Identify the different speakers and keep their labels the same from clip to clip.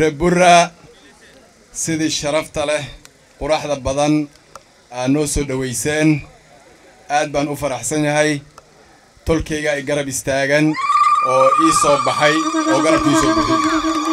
Speaker 1: reer burra sidii sharafta leh quraxda badan aad noo soo dhowayseen aad baan u faraxsan yahay tolkayga ay garab istaagan oo ii soo baxay oo garabkii soo buxay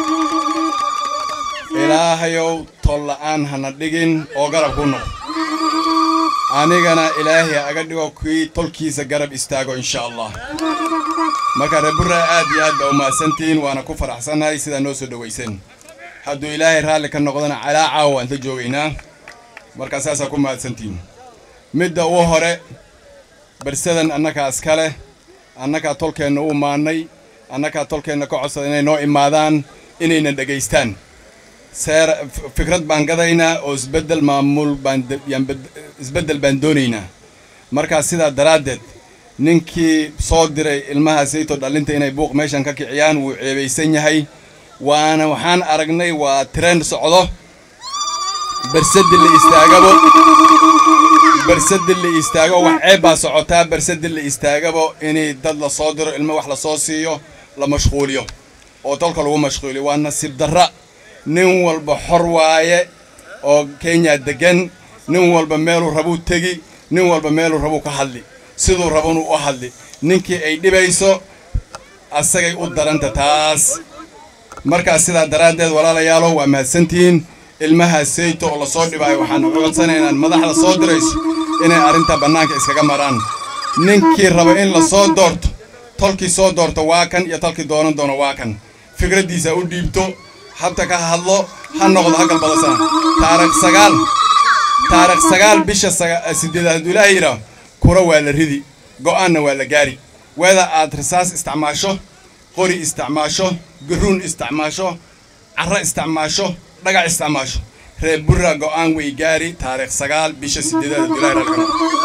Speaker 1: ilaahayow tol la'aan hana dhigin oo garab ku noqo anigana ilaahay aga dhigo kii tolkiisa garab istaago insha allah marka reer burra aad iyo aad baa u mahadsantihiin waana ku faraxsannahay sidaa noo soo dhowayseen hadduu ilaahay raalli ka noqdana calaa caawa waan la joogaynaa markaa saasaa ku mahadsantihiin midda ugu hore barsadan annagaa iska leh annagaa tolkeenna u imaannay annagaa tolkeenna ka codsada inay noo imaadaan inayna dhegaystaan seer fikrad baan gadaynaa oo isbeddel maamul baan isbeddel baan doonaynaa markaa sidaa daraaddeed ninkii soo diray ilmaha sayto dhallinta inay buuq meeshan ka kiciyaan wuu ceebaysan yahay waana waxaan aragnay waa trend socdo bersadi la istaagabo bersadi la istaago wax ceeb baa socotaa bersadi la istaagabo inay dad la soo diro ilmo wax la soo siiyo la mashquuliyo oo dalka lagu mashquuliyo waa nasiib darra nin walba xor waaye oo kenya degan nin walba meeluu rabuu tegi nin walba meeluu rabuu ka hadli siduu rabanu u hadli ninkii ay dhibayso asagay u daranta taas markaas sidaa daraaddeed walaalayaalow waa mahadsantihiin ilmaha sayto oo lasoo dhibaayo waxaan uga codsanaynaan madaxda soo dirayso inay arrinta bannaanka iskaga maraan ninkii raba in la soo doorto tolkii soo doorto waa kan iyo tolkii doonan doono waa kan fikraddiisa u dhiibto habta ka hadlo ha noqdo ha galbadasana taarikh sagaal taarikh sagaal bisha sideedaad hadduu ilaahay yidhaaho kura waa la ridi go'aanna waa la gaari weeda aad rasaas isticmaasho qori isticmaasho garuun isticmaasho carro isticmaasho dhagac isticmaasho reer burra go'aan way gaari taarikh sagaal bisha sideedaad hadduu ilaahay raalkana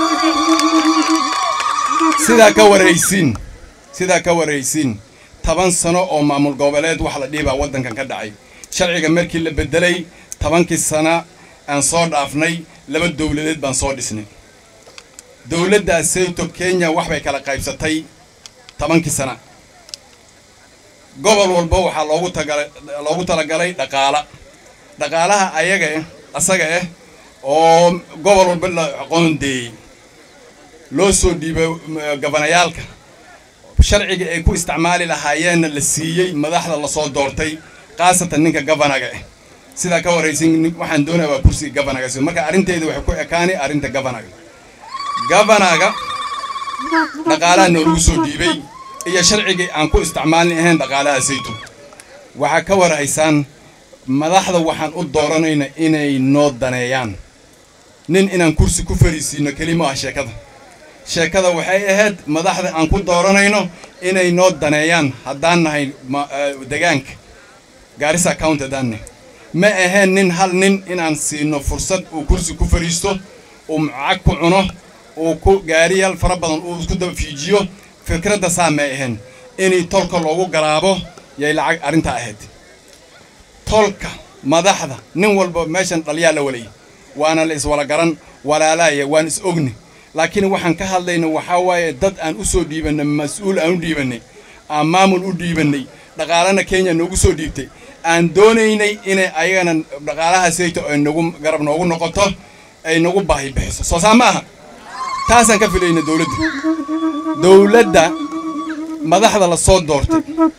Speaker 1: sidaa ka waraysiin sidaa ka waraysiin toban sano oo maamul goboleed wax la dhihi baa waddankan ka dhacay sharciga markii la beddelay tobankii sana aan soo dhaafnay laba dowladeed baan soo dhisnay dowladda sayto kenya wax bay kala qaybsatay tobankii sana gobol walba waxaa loogu tagalay loogu talagalay dhaqaala dhaqaalaha ayaga eh asaga ah oo gobol walba la qoondeeyey loo soo dhiibay gabanayaalka sharciga ay ku isticmaali lahaayeenna la siiyey madaxda lasoo doortay khaasatan ninka gabanaga ah sidaa ka waraysin waxaan doonaya waa kursiga gabanaga si marka arrinteeda waxay ku ekaani arrinta gabanaga gabanaga dhaqaalaha noolagu soo dhiibay iyo sharcigii aan ku isticmaalin ahayn dhaqaalaha saytu waxaa ka waraysaan madaxda waxaan u dooranayna inay noo daneeyaan nin inaan kursi ku fariisiino kelima ah sheekada sheekada waxay ahayd madaxda aan ku dooranayno inay noo daneeyaan haddaan nahay degaanka gaarisa count haddaan nahay ma ahayn nin hal nin inaan siino fursad uu kursi ku fariisto uu macag ku cuno uu ku gaariyal fara badan uu isku daba fiijiyo fikradda saa may ahayn inay tolka loogu garaabo yay lacag arrintaa ahayd tolka madaxda nin walba meeshan dhalyaa la walay waana la iswala garan walaalaaya waan is ogni laakiin waxaan ka hadlayna waxaa waaye dad aan u soo dhiibannay mas-uul aan u dhiibannay aan maamul u dhiibannay dhaqaalana kenya noogu soo dhiibtay aan doonaynay inay ayagana dhaqaalaha sayto ay nagu garab noogu noqoto ay nagu baahi bixiso soo saa ma aha taasaan ka filayna dowladda dowladda madaxda la soo doortay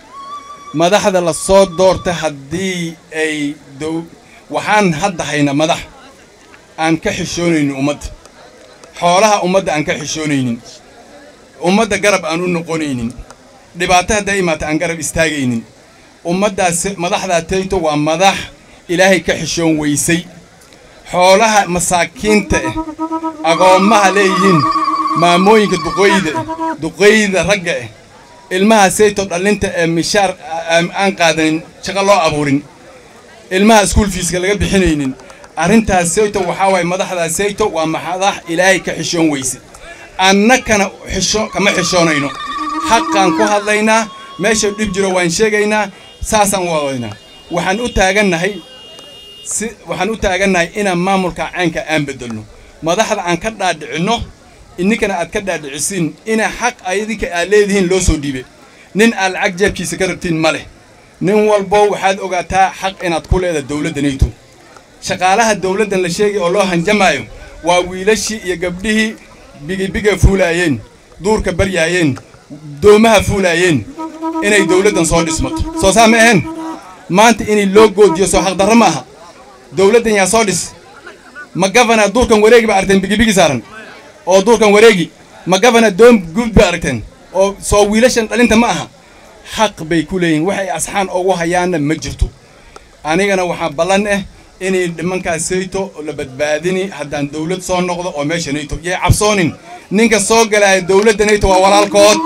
Speaker 1: madaxda la soo doortay haddii ay dow waxaan hadda hayna madax aan ka xishoonaynin ummadda xoolaha ummadda aan ka xishoonaynin ummadda garab aan u noqonaynin dhibaato hadday imaata aan garab istaagaynin ummaddaas madaxdaa tayto waa madax ilaahay ka xishoon weysay xoolaha masaakiinta ah agoommaha leeyihiin maamooyinka duqoyda duqoyda ragga ah ilmaha sayto dhallinta ee mishaar aan qaadanin shaqo loo abuurin ilmaha iskuol fiiska laga bixinaynin arrintaas sayto waxaa waaye madaxdaa sayto waa madax ilaahay ka xishoon weyse annakana xisho kama xishoonayno xaqaan ku hadlaynaa meesha dhib jiro waan sheegaynaa saasaan u wadaynaa waxaan u taagannahay si waxaan u taagannahay inaan maamulka caynka aan beddelno madaxda aan ka dhaadhicinno ininkana aad ka dhaadhicisiin ina xaq idinka aad leedihiin loo soo dhiibay nin aad lacag jeebkiisa ka rabtiin ma leh nin walbo waxaad ogaataa xaq inaad ku leedahay dowladda nayto shaqaalaha dowladdan la sheegay oo loo hanjamaayo waa wiilashii iyo gabdhihii bigibiga fuulaayeen duurka baryaayeen doomaha fuulaayeen inay dowladdan soo dhismato soo saa ma ahayn maanta inay loo goodiyo soo xaqdarro ma aha dowladdan yaa soo dhis ma gavana duurkan wareegi ba aragteen bigibigi saaran oo duurkan wareegi ma gavana doom guud ba aragteen oo soo wiilashan dhalinta ma aha xaq bay ku leeyihin waxay asxaan ugu hayaanna ma jirto anigana waxaa ballan ah inay nimankaas sayto la badbaadini haddaan dowlad soo noqdo oo meesha nayto yay cabsoonin ninka soo galaya dowladda nayto waa walaalkood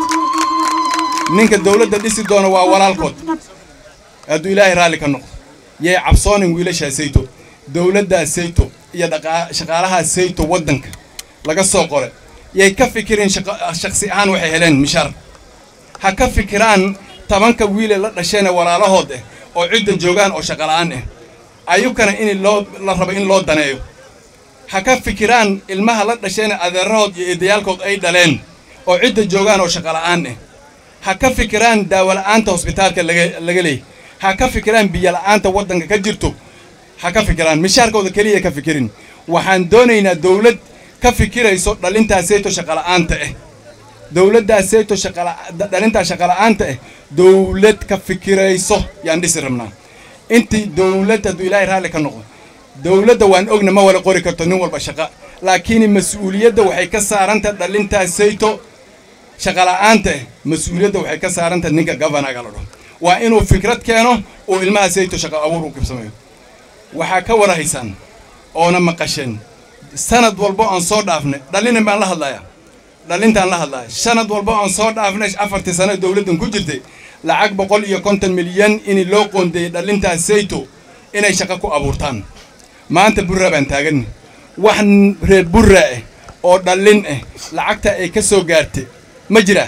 Speaker 1: ninka dowladda dhisi doona waa walaalkood hadduu ilaahay raalli ka noqdo yay cabsoonin wiilashaa sayto dowladdaa sayto iyo shaqaalaha sayto waddanka laga soo qore yay ka fikirin shaksi ahaan waxay heleen mishaar ha ka fikiraan tabanka wiile la dhasheena walaalahood ah oo cidda joogaan oo shaqala'aan ah ayukana in loo la rabo in loo daneeyo ha ka fikiraan ilmaha la dhasheena adeerahood iyo eedayaalkood ay dhaleen oo cidda joogaan oo shaqala'aan ah ha ka fikiraan daawola'aanta hosbitaalka laga laga leeyay ha ka fikiraan biyola'aanta waddanka ka jirto ha ka fikiraan mishaarkooda keliya ka fikirin waxaan doonaynaa dowlad ka fikirayso dhalintaaseeto shaqala'aanta ah dowladdaaseeto dhalintaa shaqala'aanta ah dowlad ka fikirayso yaan dhisi rabnaa intii dowlad hadduu ilaahay raalli ka noqdo dowladda waan ogna ma wala qori karto nin walba shaqa laakiin mas-uuliyadda waxay ka saaranta dhalintaasayto shaqala'aanta ah mas-uuliyadda waxay ka saaranta ninka gavanaga la dhaho waa inuu fikrad keeno uu ilmaha sayto shaqa abuur u kibsamayo waxaa ka warahaysaan oona maqasheen sanad walbo aan soo dhaafnay dhalinin baan la hadlayaa dhalintaan la hadlaya sanad walbo aan soo dhaafnay afartii sano dowladdan ku jirtay lacag boqol iyo konton milyan in loo qoondeeyey dhalintaas sayto inay shaqo ku abuurtaan maanta burra baan taagan wax reer burra ah oo dhallin ah lacagta ay ka soo gaartay ma jira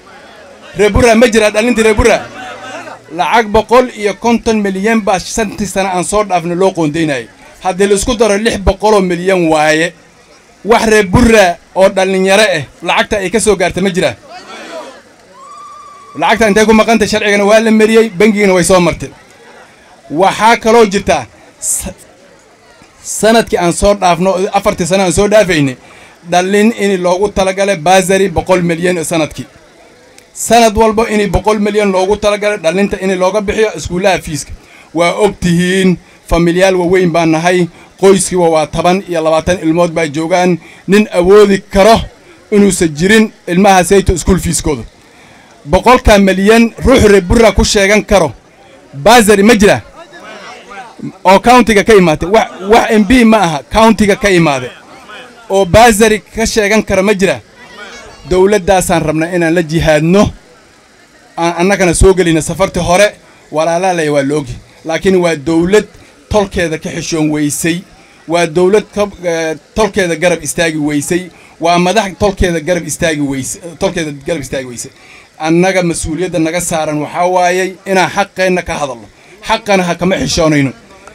Speaker 1: reer burra ma jira dhallintii reer burra lacag boqol iyo konton milyan baa shantii sano aan soo dhaafnay loo qoondaynayay haddii laisku daro lix boqoloo milyan waaye wax reer burra oo dhallinyaro ah lacagta ay ka soo gaartay ma jira lacagta intay ku maqantay sharcigana waa la mariyey bangigana way soo martay waxaa kaloo jirtaa sanadkii aan soo dhaafno afartii sano aan soo dhaafaynay dhallin in loogu talagalay baasari boqol milyan sanadkii sanad walba in boqol milyan loogu talagalay dhallinta in looga bixiyo iskuullaha fiiska waa og tihiin familyaal waaweyn baan nahay qoyskiiba waa toban iyo labaatan ilmood baa joogaan nin awoodi karo inuusan jirin ilmaha sayto iskuul fiiskooda boqolka milyan ruux reer burra ku sheegan karo baasari ma jira oo countiga ka imaatay wax wax m b ma aha countiga ka imaade oo baasari ka sheegan kara ma jira dowladdaasaan rabnaa inaan la jihaadno aan annagana soo gelina safartii hore walaalaalaya waa loogi laakiin waa dowlad tolkeeda ka xishoon weysay waa dowlad tolkeeda garab istaagi weysay waa madax tolkeeda garab istaagi weyse tolkeeda garab istaagi weysay annaga mas-uuliyadda naga saaran waxaa waayey inaan xaqeenna ka hadalno xaqana ha kama xishoonayno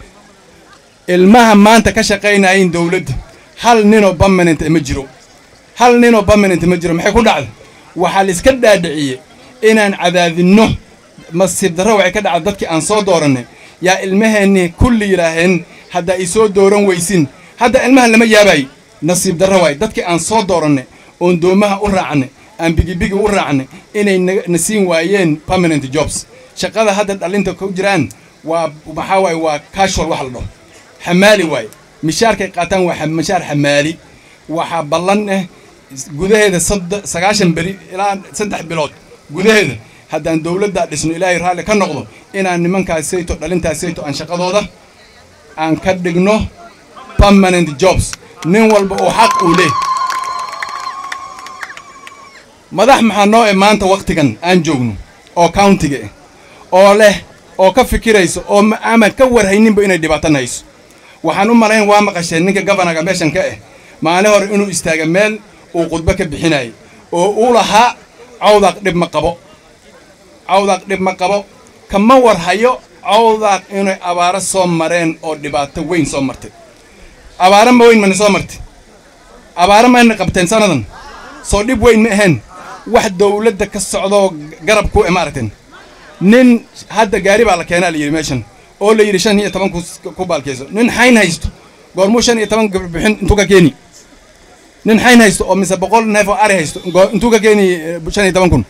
Speaker 1: ilmaha maanta ka shaqaynayin dowladda hal ninoo permanent ma jiro hal ninoo permanent ma jiro maxay ku dhacday waxaa la iska dhaadhiciyey inaan cadaadinno masiib darro waxay ka dhacday dadkii aan soo doorannay yaa ilmaheenni kulli yidhaaheen hadda ay soo dooran weysin hadda ilmahan lama yaabaay nasiib darro waay dadkii aan soo doorannay oon doomaha u raacnay aan bigibigi u raacnay inay na siin waayeen permanent jobs shaqada hadda dhallinta ku jiraan waa maxaa waaye waa casual wax la dhaho xamaali waaye mishaarkay qaataan waa mishaar xamaali waxaa ballan ah gudaheeda sagaashan beri ilaa saddex bilood gudaheeda haddaan dowladdaa dhisno ilaahay raalli ka noqdo inaan nimankaas sayto dhalintaas sayto aan shaqadooda aan ka dhigno permanent jobs nin walba oo xaq uu leh madax maxaa noo e maanta wakhtigan aan joogno oo countiga ah oo leh oo ka fikirayso oo ama ka warhayninba inay dhibaatan hayso waxaan u malayn waa maqasheen ninka gabanaga meeshan ka ah maalin hore inuu istaaga meel uu khudbo ka bixinayay oo uu lahaa cawdaaq dhib ma qabo cawdaaq dhib ma qabo kama warhayo cawdaaq inay abaaro soo mareen oo dhibaato weyn soo martay abaaro ma weyn mana soo martay abaaro mayna qabteen sannadan soo dhib weyn ma ahayn wax dowladda ka socdoo garab ku ma aragteen nin hadda gaari baa la keenaa la yidhi meeshan oo la yidhi shan iyo toban ku baalkeyso nin xayn haysto goormuu shan iyo toban bixin intuu ka keeni nin xayn haysto oo mise boqol neef oo ari haysto intuu ka keeni shan iyo toban kun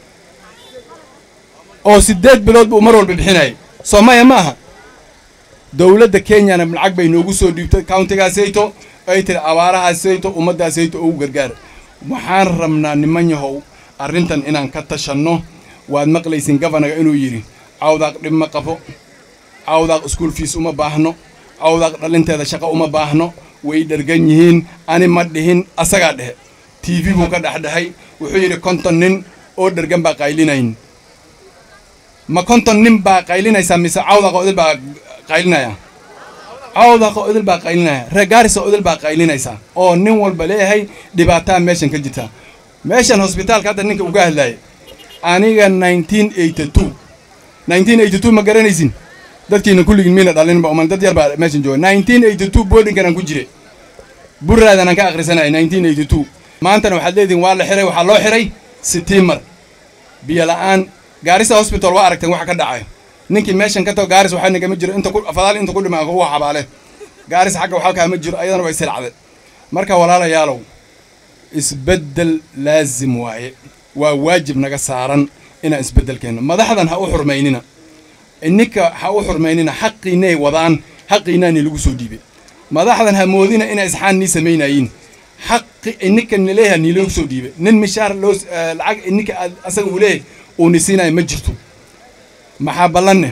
Speaker 1: oo siddeed bilood buu mar walba bixinayay soomaaliya ma aha dowladda kenyana lacag bay noogu soo dhiibtay countigaasayto ay tiri abaarahaasayto ummaddaasayto ugu gargaar waxaan rabnaa niman yahow arrintan inaan ka tashanno waad maqlaysin gafanaga inuu yidhi cawdaaq dhib ma qabo cawdaaq iskuol fiis uma baahno cawdaaq dhalinteeda shaqo uma baahno way dhergan yihiin ani ma dhihin asagaa dhehe t v buu ka dhexdhexay wuxuu yidhi konton nin oo dhergan baa qaylinayn ma konton nin baa qaylinaysaa mise cawdaaqoo idil baa qaylinaya cawdaaqoo idil baa qaylinaya reegaarisoo idil baa qaylinaysaa oo nin walba leeyahay dhibaataa meeshan ka jirta meeshan hosbitaalka hadda ninka uga hadlaaya aniga nineteen eighty two nineteen eighty two ma garanaysin dadkiina kulligiin miina dhalinba uman dad yar baa meeshan jooga nineteen eighty two boardingan aan ku jire burraadan aan ka akhrisanaya nineteen eighty two maantana waxaad leedihin waa la xiray waxaa loo xiray sitiimar biyo la'aan gaarisa hosbital waa aragteen waxa ka dhacayo ninkii meeshan ka tago gaaris waxaa nagama jiro inta fadaal inta ku dhima ugu xabaale gaaris xagga waxalkaa ma jiro ayadana way silacde marka walaalayaalow isbeddel laazim waaye waa waajib naga saaran inaan isbeddel keenno madaxdan ha u xurmaynina ininka ha u xurmaynina xaqiinay wadaan xaqiinaani lagu soo dhiibay madaxdan ha moodina inay isxaan nii samaynayiin xaqi ininka nileeyaha niiloogu soo dhiibay nin mishaar loo lacag ininka asaga uu leeyahay uu nisiinayo ma jirto maxaa ballanne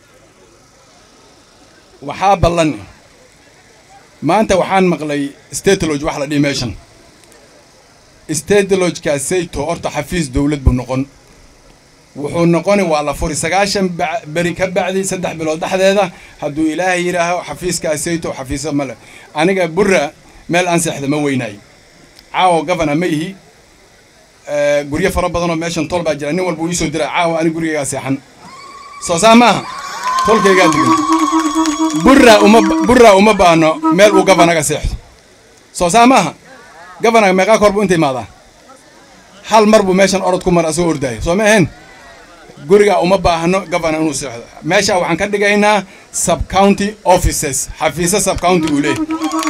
Speaker 1: waxaa ballanne maanta waxaan maqlay stateloge wax la dhihi meeshan statelogekaasayto horta xafiis dowlad buu noqon wuxuu noqoni waa la furi sagaashan beri ka bacdi saddex bilood dhexdeeda hadduu ilaahay yidhaaho xafiiskaasayto xafiisa male aniga burra meel aan seexda ma weynaayo caawo gavana ma ihi guryo fara badanoo meeshan tol baa jira nin walba uu iisoo dira caawa ani gurigaygaa seexan soo saa maaha tolkaygaan degan burra uma burra uma baahno meel uu gavanaga seexdo soo saa maaha gavanaga meeqaa kor buu inta imaadaa hal mar buu meeshan orod ku mar asoo ordaayo soo ma ahayn guriga uma baahno gavana inuu seexdo meesha waxaan ka dhigaynaa sub county offices xafiisa sub county uu leeyahy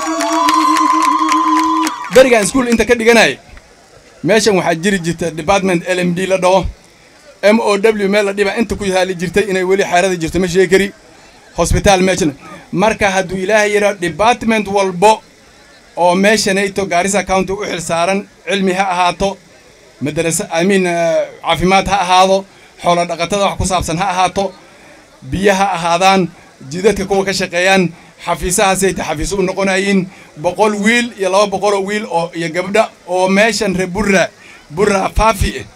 Speaker 1: berigaan iskuol inta ka dhiganaya meeshan waxaa jiri jirta department l m d la dhaho m o w meel la dhiba inta ku haali jirtay inay weli xeerada jirto ma sheegi kari hosbitaal meeshan marka hadduu ilaahay yidhaa department walbo oo meeshanayto gaarisa county u xil saaran cilmi ha ahaato madarasa amiin caafimaad ha ahaado xoolo dhaqatada wax ku saabsan ha ahaato biyo ha ahaadaan jidadka kuwa ka shaqeeyaan xafiisahaasayta xafiis u noqonayiin boqol wiil iyo laba boqoloo wiil oo iyo gabdha oo meeshan re burra burra faafi eh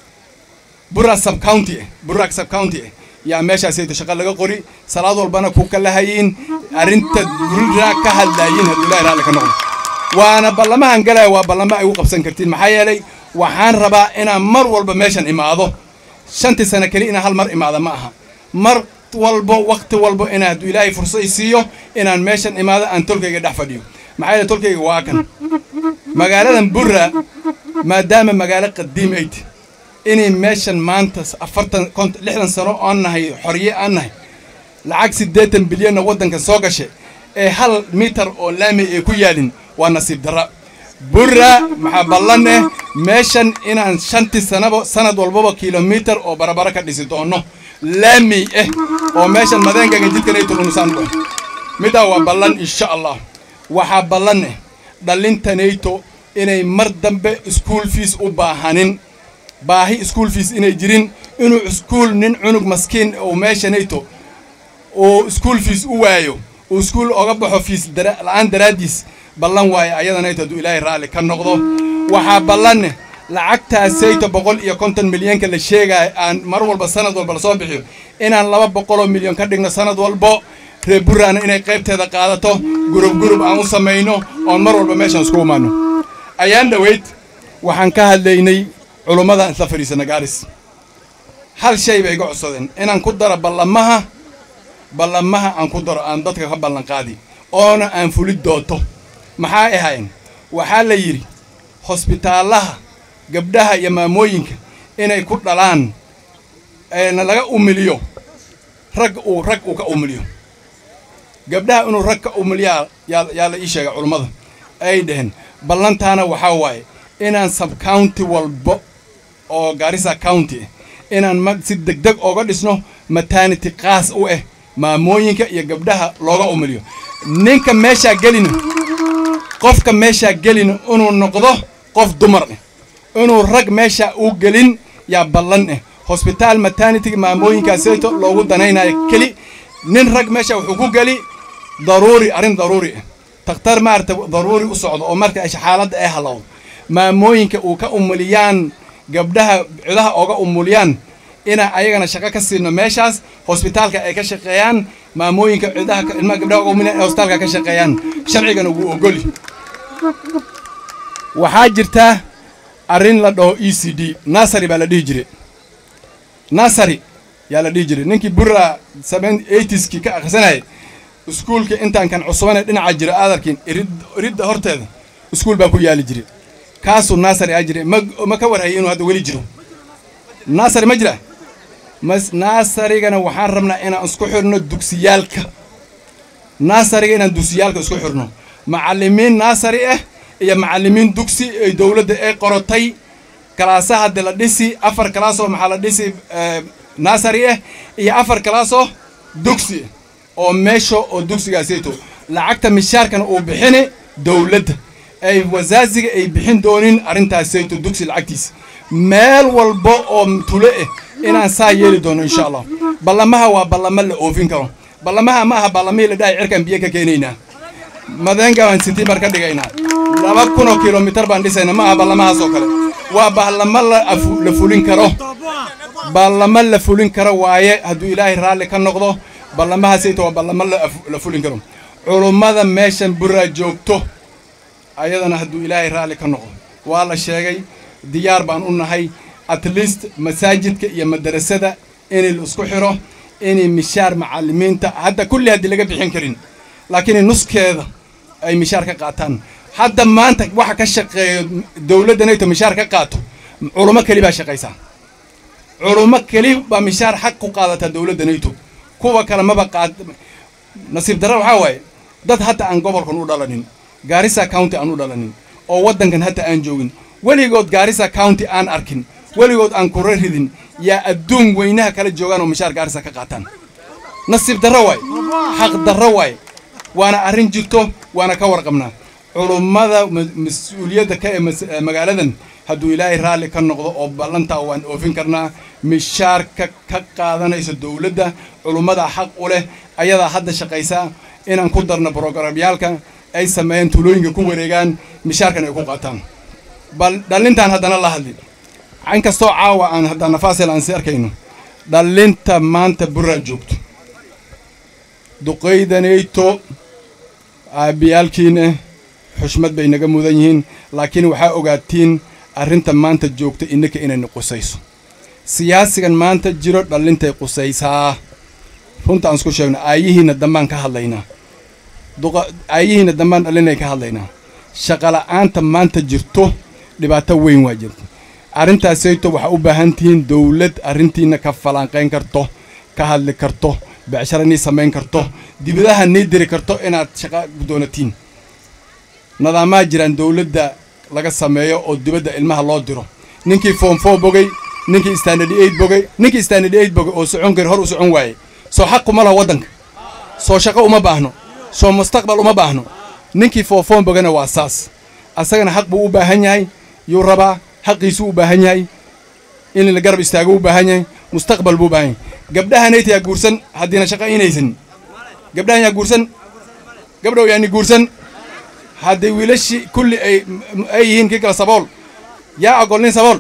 Speaker 1: burra sub county eh burra sub county eh yaa meeshaasayta shaqo laga qori salaad walbana ku kalahayiin arrinta burra ka hadlaayiin hadduu ilaahi raalli ka noqdo waana ballamahan galaya waa ballamo ay u qabsan kartiin maxaa yeelay waxaan rabaa inaan mar walba meeshan imaado shantii sano keli inaan hal mar imaada ma aha mar walbo wakti walbo inaa hadduu ilaahay fursad siiyo inaan meeshan imaado aan tolkayga dhex fadhiyo maxaa yeele tolkayga waa kan magaaladan burra maadaama magaalo qadiim ay ti inay meeshan maanta afartan kont lixdan sano oon nahay xorye aan nahay lacag siddeetan bilyanna waddanka soo gashay ee hal mitar oo laami ay ku yaalin waa nasiib darra burra maxaa ballan eh meeshan inaan shantii sanaba sanad walbaba kilomitar oo barabara ka dhisi doono laami eh oo meeshan madeenkaga jidkan ay tulunsaan u middaa waa ballan insha allah waxaa ballan eh dhalintanayto inay mar dambe school fees u baahanin baahi school fees inay jirin inuu iskuol nin cunug maskiin oo meeshanayto uu school fees u waayo uu iskuol oga baxo fiis la-aan daraaddiis ballan waaye ayadanayto hadduu ilaahay raalli ka noqdo waxaa ballanne lacagtaasayto boqol iyo konton milyanka la sheegaayo aan mar walba sanad walba lasoo bixiyo inaan laba boqoloo milyan ka dhigno sanad walbo reer burraana inay qaybteeda qaadato gurub gurub aan u samayno oon mar walba meeshan isku imaano ayaan dhoweyd waxaan ka hadlaynay culummada isla fadhiisana gaaris hal shay bay iga codsadeen inaan ku daro ballamaha ballamaha aan ku daro aan dadka ka ballan qaadi oona aan fuli doonto maxaa ahayn waxaa la yidhi hosbitaalaha gabdhaha iyo maamooyinka inay ku dhalaan na laga umiliyo rag uu rag uu ka umiliyo gabdhaha inuu rag ka umiliyaa yaa yaa la ii sheegay culummada ay dhaheen ballantaana waxaa waaye inaan sub county walbo oo gaarisa county inaan mag si deg deg ooga dhisno maternity qaas u ah maamooyinka iyo gabdhaha looga umiliyo ninka meeshaa gelina qofka meeshaa gelina inuu noqdo qof dumar ah inuu rag meesha u gelin yaa ballan ah hosbitaal maternity maamooyinkaaseeto loogu danaynayo keli nin rag meesha wuxuu ku geli daruuri arrin daruuri ah takhtar maarata daruuri u socdo oo marka xaaladda ay halowdo maamooyinka uu ka umuliyaan gabdhaha cidaha ooga umuliyaan inaan ayagana shaqo ka siino meeshaas hosbitaalka ay ka shaqeeyaan maamooyinka cidaha ilmaha gabdhaha ooga umuliyaan ay hosbitaalka ka shaqeeyaan sharcigana wuu ogoli waxaa jirtaa arrin la dhaho e c d nasary baa la dhihi jiray nasary yaa la dhihi jiray ninkii burra seven eightieski ka akhrisanayay iskuulka intaan kan cusubane dhinaca jira aadarkiin irid iridda horteeda iskuul baa ku yaali jiray kaasuu nasary aa jiray ma ma ka warhayay inuu hadda weli jiro nasary ma jira mas nasarygana waxaan rabnaa inaan isku xirno dugsiyaalka nasaryga inaan dugsiyaalka isku xirno macallimiin nasary ah iyo macallimiin dugsi ay dowladda ay qorotay kalaasaha hadde la dhisi afar kalaasoo maxaa la dhisi nasary ah iyo afar kalaasoo dugsi oo meesha oo dugsigaasayto lacagta mishaarkana uu bixini dowladda ay wasaaziga ay bixin doonin arrintaasayto dugsi lacagtiisa meel walba oo tule ah inaan saa yeeli doono insha allah ballamaha waa ballamo la oofin karo ballamaha ma aha ballamihii la dhahay cirkaan biyo ka keenaynaa madeenga baan sitiimbar ka dhigaynaa laba kun oo kilomitar baan dhisayna ma aha ballamahaas oo kale waa ballamo la fulin karo ballamo la fulin karo waaye hadduu ilaahay raalli ka noqdo ballamahaasayto waa ballamo la fulin karo culummada meeshan buraa joogto ayadana hadduu ilaahay raalli ka noqdo waa la sheegay diyaar baan u nahay at least masaajidka iyo madarasada inay la isku xiro inay mishaar macallimiinta hadda kulli haddii laga bixin karin laakiin nuskeeda ay mishaar ka qaataan hadda maanta waxa ka shaqeeyo dowladda nayto mishaar ka qaato culummo keli baa shaqaysaa culummo keli baa mishaar xaq ku qaadataa dowladda nayto kuwa kale maba qaad nasiib darra waxaa waaye dad hadda aan gobolkan u dhalanin gaarisa county aan u dhalanin oo waddankan hadda aan joogin weligood gaarisa county aan arkin weligood aan kura ridin yaa adduun weynaha kala joogaan oo mishaar gaarisa ka qaataan nasiib darro waaye xaq darro waaye waana arrin jirto waana ka warqabnaa culummada mas-uuliyadda ka ee magaaladan hadduu ilaahay raalli ka noqdo oo ballantaa waan oofin karnaa mishaarka ka qaadanayso dowladda culummada xaq u leh ayadaa hadda shaqaysaa inaan ku darno brograamyaalka ay sameeyeen tuulooyinka ku wareegaan mishaarkan ay ku qaataan bal dhallintaan haddana la hadli in kastoo caawa aan haddaan nafaasel aan si arkayno dhallinta maanta burraa joogto duqaydanayto aabbiyaalkiina xushmad bay naga mudan yihiin laakiin waxaa ogaatiin arrinta maanta joogta innaka inayna qusayso siyaasigan maanta jiro dhallintay qusaysaa runta aan isku sheegno aayihiinna dambaan ka hadlaynaa aayihiinna dambaan dhallinay ka hadlaynaa shaqola'aanta maanta jirto dhibaato weyn waa jirta arrintaasayto waxaa u baahan tihiin dowlad arrintiinna ka falanqayn karto ka hadli karto becshara nii samayn karto dibadaha nii diri karto inaad shaqa doonatiin nadaamaha jiraan dowladda laga sameeyo oo dibadda ilmaha loo diro ninkii foom four bogey ninkii standard eight bogey ninkii standard eight bogey oo socon kari hor u socon waaye soo xaq kuma laha waddanka soo shaqo uma baahno soo mustaqbal uma baahno ninkii four four bogeyna waa saas asagana xaq buu u baahan yahay yuu rabaa xaqiisuu u baahan yahay in la garab istaago u baahan yahay mustaqbal buu u baahan yahay gabdhahanayta yaa guursan haddiina shaqa inaysan gabdhahan yaa guursan gabdhow yaani guursan hadday wiilashii kulli ay ay yihiin kii kale sabool yaa ogol nin sabool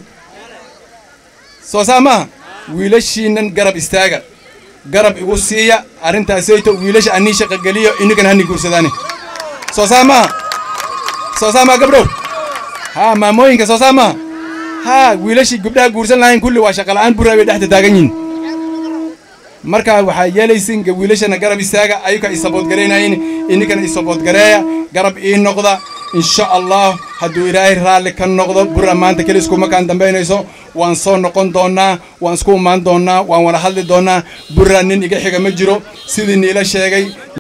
Speaker 1: soo saa maaha wiilashiinan garab istaaga garab igu siiya arrintaasayto wiilasha annii shaqageliyo innigan hanni guursadaane soo saa maaha soo saa maaha gabdhow haa maamooyinka soo saa maaha haa wiilashii gabdhaha guursan lahayn kulli waa shaqala'aan burraa bay dhexda taagan yihin markaa waxaa yeelaysin wiilashana garab istaaga ayuka i saboodgaraynayin ininkana i saboodgareeya garab ii noqda insha allah hadduu ilaahay raalli ka noqdo burra maanta keli iskuma kaan dambaynayso waan soo noqon doonaa waan isku imaan doonaa waan wada hadli doonaa burra nin iga xiga ma jiro sidii niila sheegay